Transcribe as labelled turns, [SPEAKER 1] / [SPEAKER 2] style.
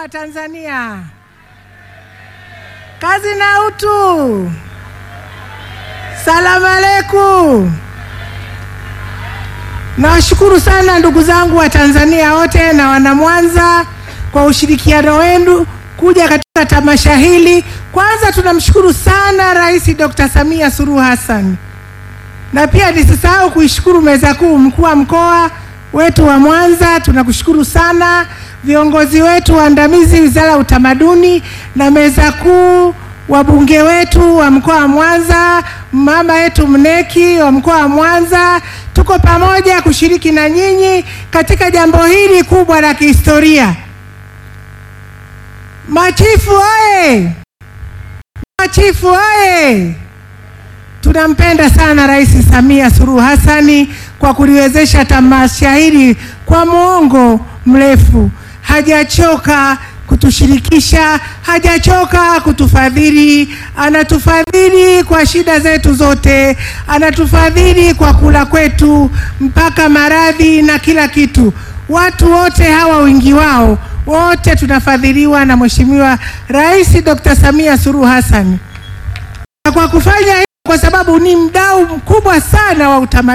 [SPEAKER 1] wa Tanzania, kazi na utu. Salamu aleikum. Nawashukuru sana ndugu zangu wa Tanzania wote na wana Mwanza kwa ushirikiano wenu kuja katika tamasha hili. Kwanza tunamshukuru sana Rais Dr. Samia Suluhu Hassan, na pia nisisahau kuishukuru meza kuu, mkuu wa mkoa wetu wa Mwanza, tunakushukuru sana, viongozi wetu waandamizi, wizara ya utamaduni na meza kuu, wabunge wetu wa mkoa wa Mwanza, mama yetu Mneki wa mkoa wa Mwanza, tuko pamoja kushiriki na nyinyi katika jambo hili kubwa la kihistoria. Machifu oye! Machifu oye! Tunampenda sana Rais Samia Suluhu Hassani kwa kuliwezesha tamasha hili kwa muongo mrefu. Hajachoka kutushirikisha, hajachoka kutufadhili. Anatufadhili kwa shida zetu zote, anatufadhili kwa kula kwetu, mpaka maradhi na kila kitu. Watu wote hawa wingi wao wote tunafadhiliwa na Mheshimiwa Rais Dr. Samia Suluhu Hassan. Na kwa kufanya hivyo, kwa sababu ni mdau mkubwa sana wa utamaduni